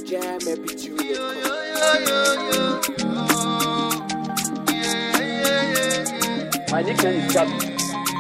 jam every Tuesday. My nickname is Gabby.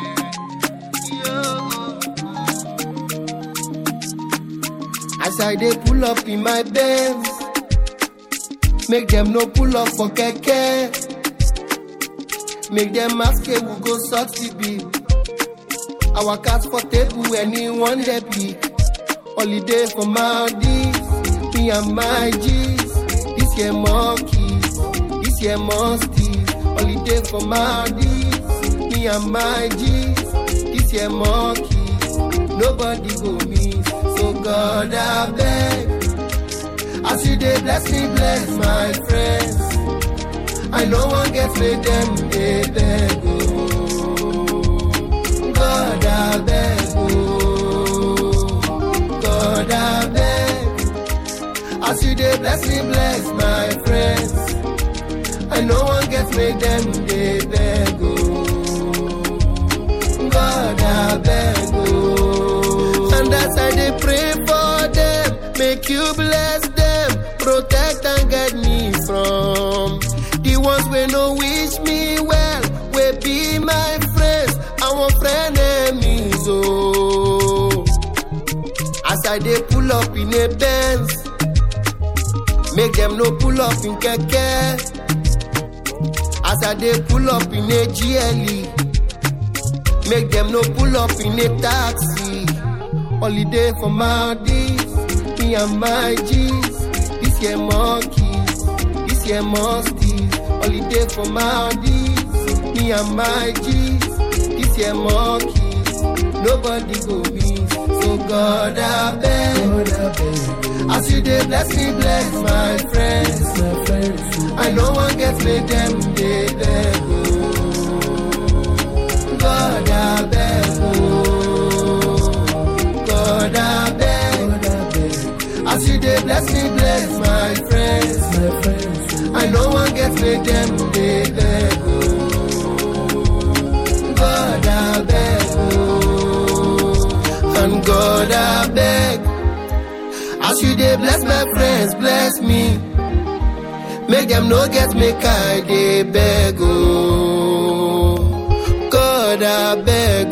As I dey pull up in my Benz, make them no pull up for keke. Make them ask hey, we go sort the bill. Our cats for table, anyone they pick. Holiday for Maldives, me and my G's. This year monkeys, this year musties. Holiday for Maldives, me and my G's. This year monkeys, nobody go miss. So God I beg, as you dey bless me, bless my friends. I know one get made them dey beg oh. God I beg oh. God I beg, as you dey bless me, bless my friends. I know one get made them dey beg oh. God I beg oh. And as I dey pray for them, make you bless them, protect and guide me from the ones wey no wish me well, wey be my friends, our friend enemies oh. As I dey pull up in a Benz, make them no pull up in keke. As I dey pull up in a GLE, make them no pull up in a taxi. Holiday for Maldives, me and my G's. This year monkeys, this year musties. Holiday for Maldives, me and my G's. This year monkeys, nobody go miss. So God I beg, as you dey bless me, bless my friends. I know one get made them dey beg oh. God I beg oh. God I beg, as you dey bless me, bless my friends. I know one get made them dey beg oh. God I beg oh. And God I beg, as you dey bless my friends, bless me. Make them no get make I dey beg oh. God I beg